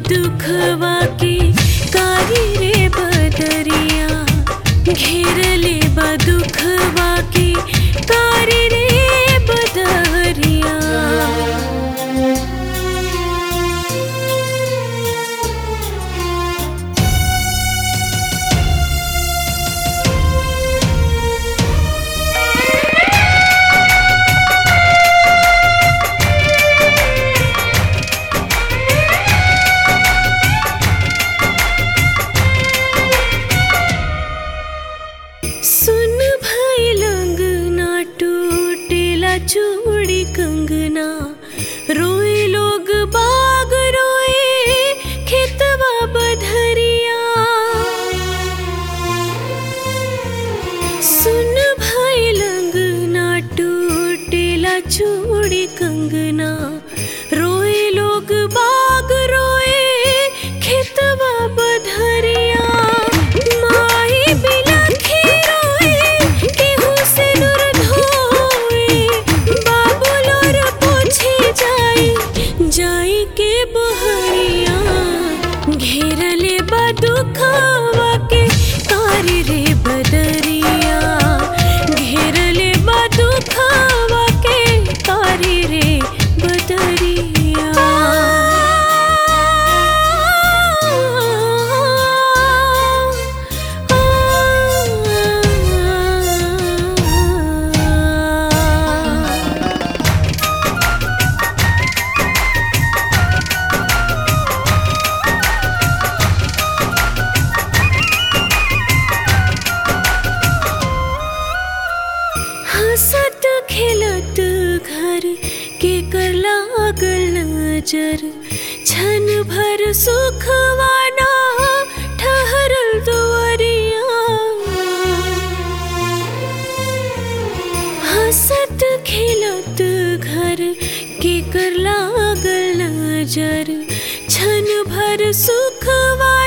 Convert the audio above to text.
दुखवा के कारी रे बदरिया घेरले बा दुखवा के कारी रे बदरिया सुन भाई लंगना टूटेला चूड़ी कंगना रोए लोग बाग रोए खेतवा बधरिया सुन भाई लंगना टूटेला चूड़ी कंगना रोए लोग बाग रोए खेतवा बधरिया माई बिलखी रोए केहू से दूर धोए बाबू लोर पूछे जाई जाई के बहरिया घेरले बा दुखवा के कारी रे बदरिया घेरले बा दुखवा के कारी रे बदरिया हंसत खेलत घर के कर लागल नजर छन भर सुखवाना ठहरल दुआरिया हंसत खेलत घर के कर लागल नजर छन भर सुखवा